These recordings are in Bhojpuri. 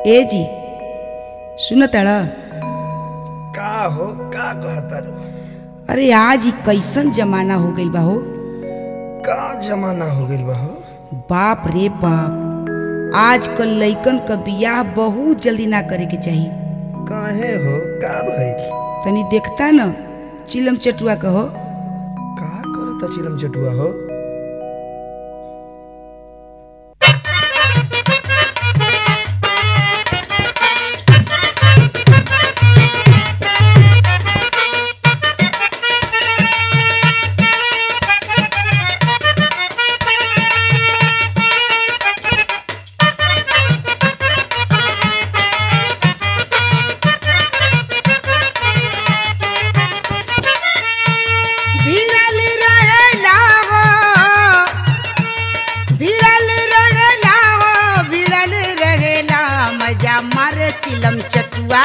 ए जी सुन ताड़ा का हो का कहतारू अरे आज ई कैसन जमाना हो गइल बा हो का जमाना हो गइल बा हो बाप रे बाप आजकल लइकन क बियाह बहुत जल्दी ना करे के चाही काहे हो का भइल तनी देखता न चिलम चटुआ कहो का करता चिलम चटुआ हो भिड़ल रहेला हो भिड़ल रहेला हो भिड़ल रहेला मजा मारे चिलम चटुआ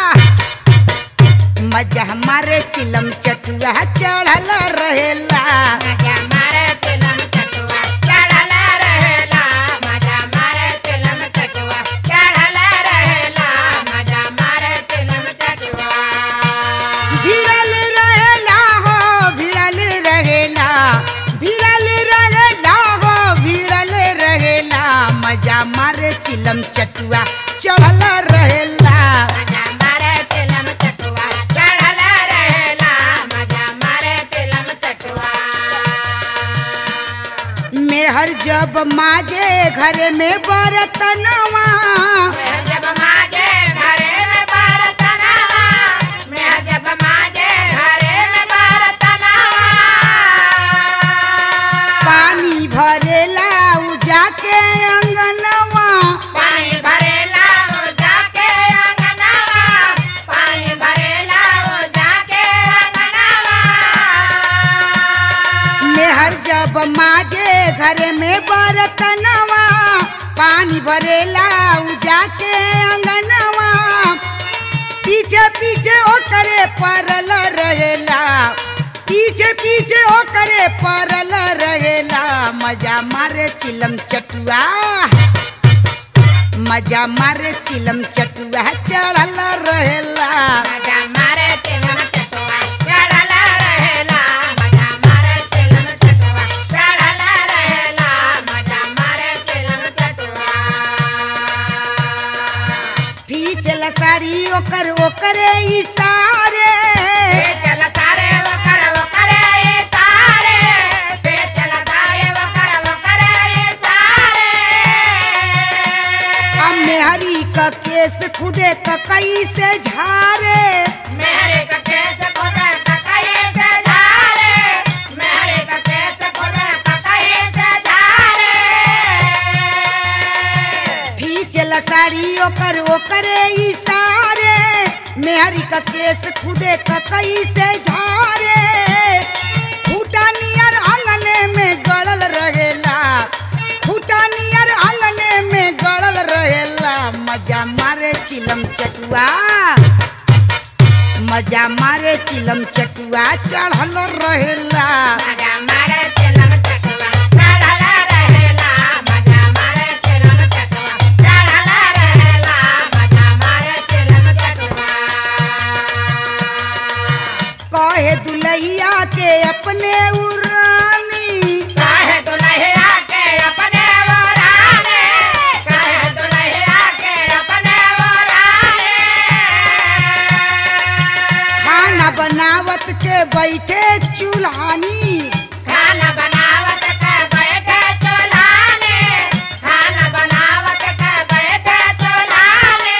मजा मारे चिलम चटुआ चढ़ल रहेला मजा मारे चिलम चटुआ चढ़ला रहेला मजा मारे चिलम चटुआ चढ़ला रहेला मजा मारे चिलम चटुआ भिड़ल रहेला हो भिड़ल रहेला भिड़ल रहेला हो भिड़ल रहेला मजा मारे चिलम चटुआ चढ़ल रहेला मजा मारे चिलम चटुआ चढ़ला रहेला मजा मारे चिलम चटुआ मेहर जब माजे घर में बरतनवा मैं जब माजे घरे में बरतनावा मैं जब माजे घरे में बरतनावा पानी भरेला उ जाके अंगनवा पानी भरेला वो जाके अंगनावा पानी भरेला वो जाके अंगनावा मेहर जब माजे घर में बरतनवा पानी भरेला उ जाके अंगनवा पीछे पीछे ओकरे परल रहेला पीछे पीछे ओकरे परल रहेला मजा मारे चिलम चटुआ मजा मारे चिलम चटुआ चढ़ल रहेला मजा मारे चिलम चटुआ चढ़ला रहेला मजा मारे चिलम चटुआ चढ़ला रहेला मजा मारे चिलम चटुआ पीछे साड़ी ओकर ओकरे इशारे चल सारे वकर वकर ये सारे चल सारे वकर वकर ये सारे हम मेहरी का केस खुदे का कई से झारे मेरे का केस खोदा ककई से झारे मेरे का केस खोदा ककई से झारे पीछे साड़ी ओकर ओकरे इशारे मेहरी का केस खुदे का कई से झारे फूटा नियर आंगने में गड़ल रहेला फूटा नियर आंगने में गड़ल रहेला मजा मारे चिलम चटुआ मजा मारे चिलम चटुआ चढ़ल रहेला मजा मारे चिलम चटुआ चढ़ला रहेला मजा मारे चिलम चटुआ चढ़ला रहेला मजा मारे चिलम चटुआ कहे दुलहिया के अपने उरानी काहे दुल्हैया के अपने वो राने काहे दुल्हैया के अपने वो राने खाना बनावत के बैठे चूल्हानी खाना बनावत के बैठे चुल्हाने खाना बनावत के बैठे चुल्हाने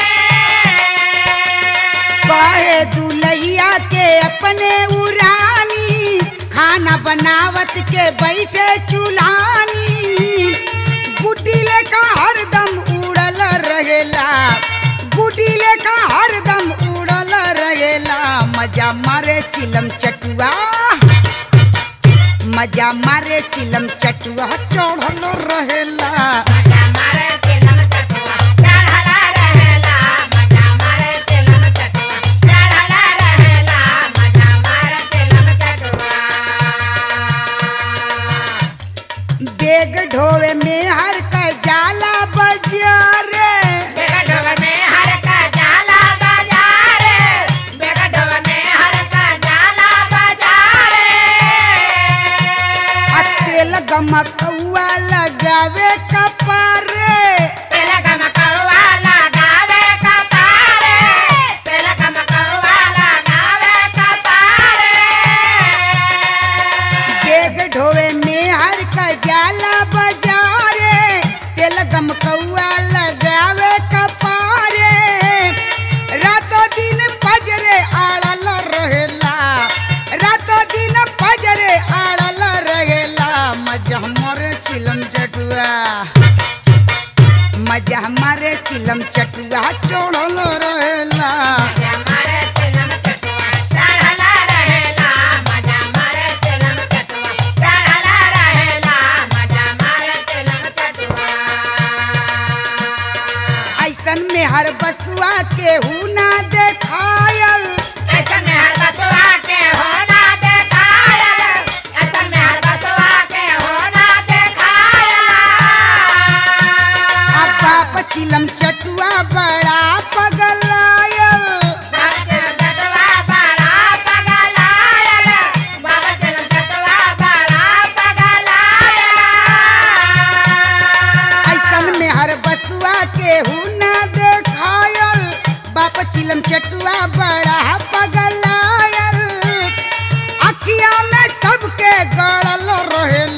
कहे दुलहिया के अपने उरानी खाना बनावत के बैठे चूल्हानी गुड्डी लेका हरदम उड़ल रहेला गुड्डी लेका हरदम उड़ल रहेला मजा मारे चिलम चटुआ मजा मारे चिलम चटुआ चढ़ल रहेला मजा मारे चिलम चटुआ चढ़ला रहेला मजा मारे चिलम चटुआ चढ़ला रहेला मजा मारे चिलम चटुआ बेग ढोवे में हर का जाला बजारे बेगा ढोबे में चटुआ लगावे कपारे रातो दिन पजरे आड़ल रहेला रातो दिन पजरे आड़ल रहेला मजा हमरे चिलम चटुआ मजा हमारे चिलम चटुआ चढ़ल रहेला मजा मारे चिलम चटुआ चढ़ला रहेला मजा मारे चिलम चटुआ चढ़ला रहेला मजा मारे चिलम चटुआ ऐसन में हर बसुआ के हु ना देखायल ऐसन में हर बसुआ के होना देखायल ऐसन में हर बसुआ के होना देखायल अब बाप चिलम चटुआ बड़ा पगलायल बाबा चलम चटुआ बड़ा पगलायल बाबा चलम चटुआ बड़ा पगलायल ऐसन में हर बसुआ के हु ना देखायल बाप चिलम चटुआ बड़ा पगलायल अखिया में सबके गड़ल रहेला